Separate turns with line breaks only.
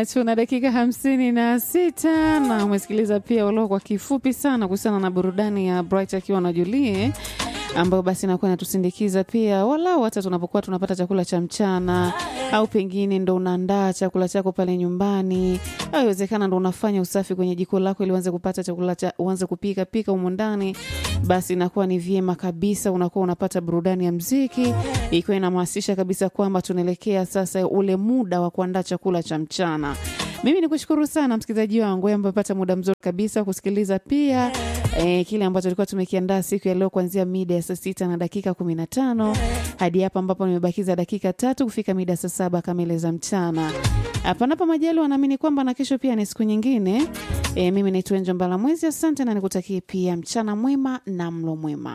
Uh, tuna dakika hamsini na sita na umesikiliza pia ulio kwa kifupi sana kuhusiana na burudani ya Bright akiwa na Julie ambayo basi inakuwa inatusindikiza pia walau hata tunapokuwa tunapata chakula cha mchana au pengine ndo unaandaa chakula chako pale nyumbani au iwezekana ndo unafanya usafi kwenye jiko lako ili uanze kupata chakula cha uanze kupika pika humo ndani basi inakuwa ni vyema kabisa unakuwa unapata burudani ya mziki ikiwa inahamasisha kabisa kwamba tunaelekea sasa ule muda wa kuandaa chakula cha mchana mimi ni kushukuru sana msikilizaji wangu ambaye amepata muda mzuri kabisa kusikiliza pia e, kile ambacho tulikuwa tumekiandaa siku ya leo kuanzia mida ya saa sita na dakika kumi na tano hadi hapa ambapo nimebakiza dakika tatu kufika mida saa saba kamili za mchana panapo majali wanaamini kwamba na kesho pia ni siku nyingine e, mimi naitwa Enjo Mbala Mwezi asante na nikutakie pia mchana mwema na mlo mwema